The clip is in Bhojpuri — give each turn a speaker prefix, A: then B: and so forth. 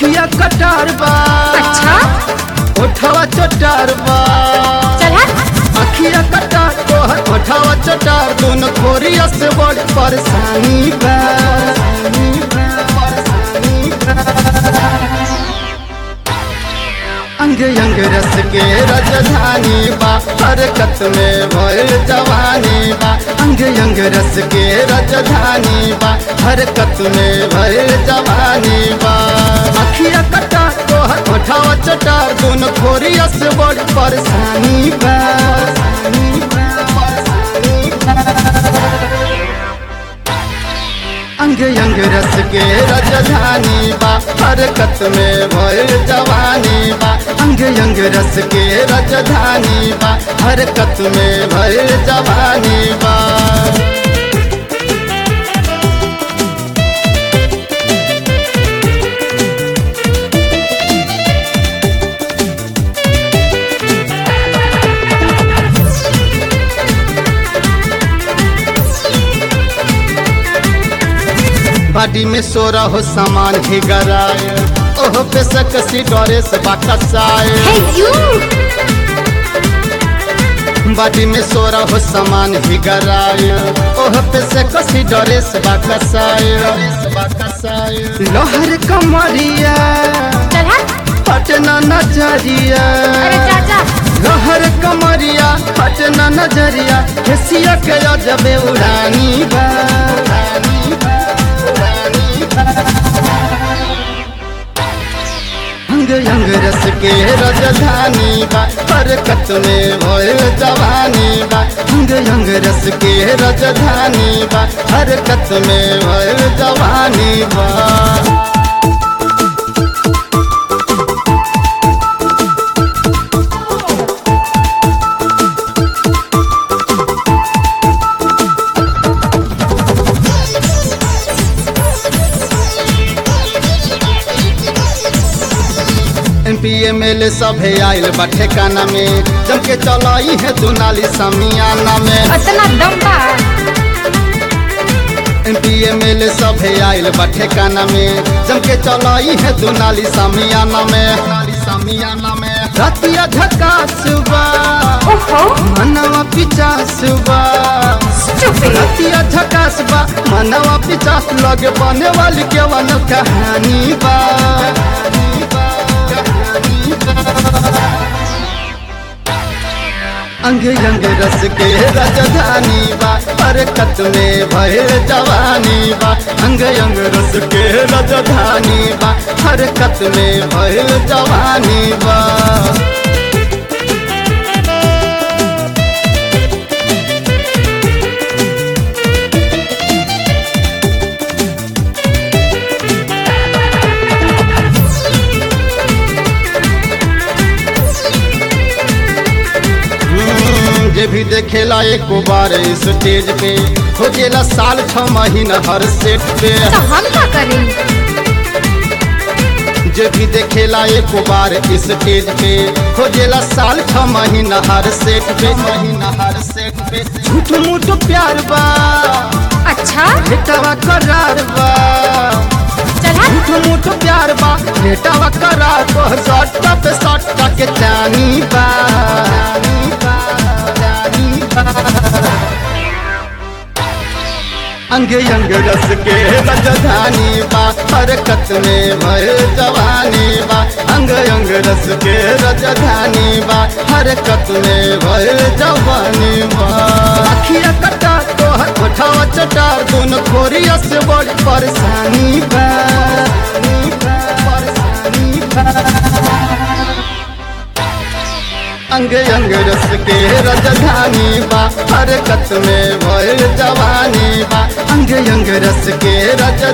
A: अखिया कटार बा
B: अच्छा
A: ओठवा चटार बा
B: चल हट
A: अखिया कटार तोहर ओठवा चटार दोनों खोरिया से बड़ परेशानी बा अंग अंग रस के राजधानी बा हरकत में भर जवानी बा अंग अंग रस के राजधानी बा हरकत में भर जवानी बा अखिया कटा तोहर ओठावा चटार दोनों खोरिया से बड़ परेशानी बा अंग अंग रस के राजधानी बा हरकत में भर जवानी बा अंग अंग रस के राजधानी बा हरकत में भर जवानी बा बाडी में सोरा हो सामान ही गराए ओह पे सकसी डरे से बाकसाए
B: हे यू
A: बाडी में सोरा हो सामान ही गराए ओह पे सकसी डरे से बाकसाए लोहर कमरिया
B: चल हट
A: पटना नजरिया
B: अरे चाचा
A: लोहर कमरिया पटना नजरिया हेसिया के जबे उड़ानी बा उड़ानी बा, उड़ानी बा। अंग अंग रस के राजधानी बा हरकत में भोल जवानी बा अंग अंग रस के राजधानी बा हरकत में भोल जवानी बा M P M L A सभे आयल बा ठेकाना में जम के चलाई है दुनाली समियाना में
B: अतना दम बा
A: M P M L A सभे आयल बा ठेकाना में जम के चलाई है दुनाली समियाना में दुनाली समियाना में रतिया झका सुबह
B: ओहो
A: मनवा पिचास बा
B: स्टूपिड
A: रतिया झकास बा मनवा पिचास लगे बने वाली केवन कहानी बा कहानी बा, कहानी बा। अंग अंग रस के राजधानी बा हरकत में भय जवानी बा अंग अंग रस के राजधानी बा हरकत में भय जवानी बा हम्म, जे भी देखेला एक बार स्टेज पे खोजेला साल छ महीना हर सेट पे
B: तो हम क्या करें
A: जे भी देखेला एक बार स्टेज पे खोजेला साल छ महीना हर सेट पे महीना हर सेट पे झूठ मूठ प्यार बा
B: अच्छा
A: बेटावा करार बा
B: चल हट
A: झूठ मूठ प्यार बा बेटावा करार बा सट्टा पे सट्टा के चानी बा चानी बा, चानी बा। अंग अंग रस के राजधानी बा हरकत में भय जवानी बा अंग अंग रस के राजधानी बा हरकत में भय जवानी बा अखिया कटा तोहर कोठावा चटार दोनों खोरिया से बड़ी परेशानी बा परेशानी बा अंग अंग रस के राजधानी बा हरकत में भय जवानी बा अंग अंग रस के राज